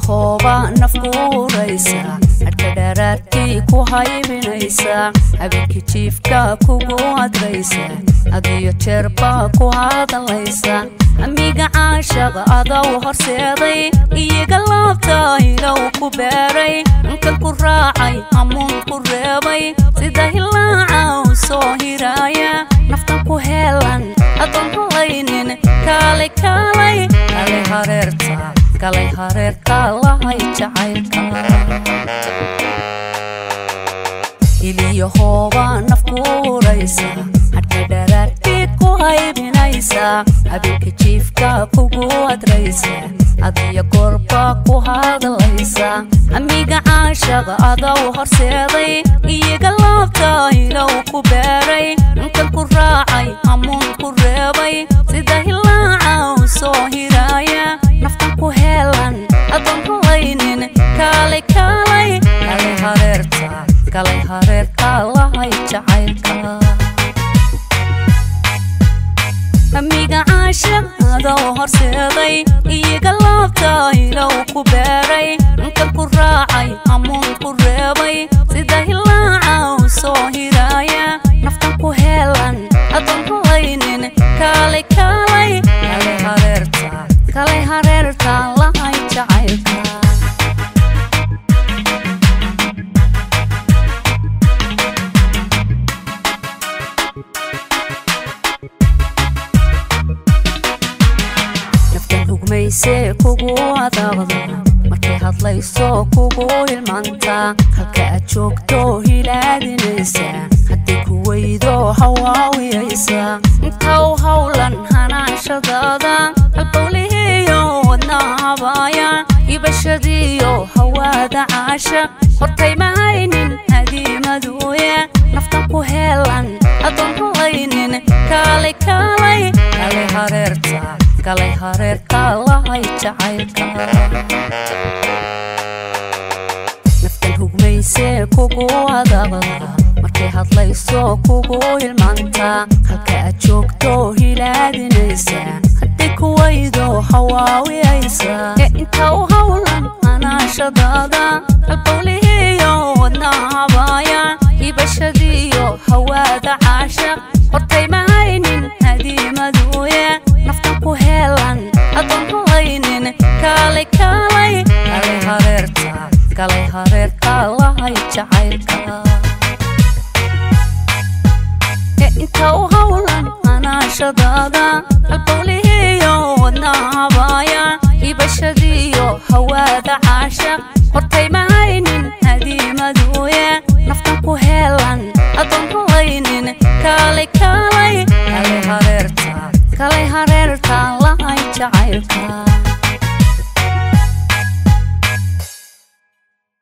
hooba nafkuuraysa hadhka dharaartii ku haybinaysa habeenkii jiifka kugu adraysa adiyo jeerba ku hadlaysa amiga caashaqa adaw horseeday iyaga laabta ilow ku beeray inkan ku raacay hamuun ku reebay sida hilaaca u soo hiraaya naftan ku heelan adoon halaynin kaalay kaalay kalay hareerta kalay hareerta lahay jacaylka iliyo hooba nafkuuraysa hadhka dharaartiid ku haybinaysa habeenka jiifka kugu adraysa adiyo goorba ku hadlaysa amiga caashaqa adaw horseeday iyaga laabta ilow ku beeray inkan ku raacay hamuun ku reebay sida hilaaca u soo hiraaya naftan ku heelan adoon halaynin kaalay kaalay kalay hareerta kalay hareerta lahay jacaylka amiga caashaqadoo horseeday iyaga laabta ilow ku beeray inkan ku raacay hamuun ku reebay sida hilaaca u soo hiraaya naftan ku heelan adoon halaynin kaalay kaalay kalay hareerta kalay hareerta lahay jacaylka hugmayse kugu adaaqda markay hadlayso kugu hilmaanta halka aad joogto hilaadinaysa haddii ku weydo hawaawiyaysa intaw howlan hanaashadaada halbowlihiyo wadnaa habaaya ibashadiyo hawaada caasha hortay mahaynin hadiimaduuya naftan ku heelan adoon halaynin kaalay kaalay kalay hareerta kalay hareerta lahay jacaylka naftan hugmayse kugu adaaqda markay hadlayso kugu hilmaanta halka aad joogto hilaadinaysa haddii ku weydo hawaawiyaysa ee inta u howlan hanaashadaada halbowlihiyo wadnaa habaaya ibashadiyo hawaada caashaq hortay mahaynin hadiimaduuya naftan ku heelan adoon halaynin kaalay kaalay kalay hareerta kalay hareerta lahay jacaylka ee inta u howlan hanaashadaada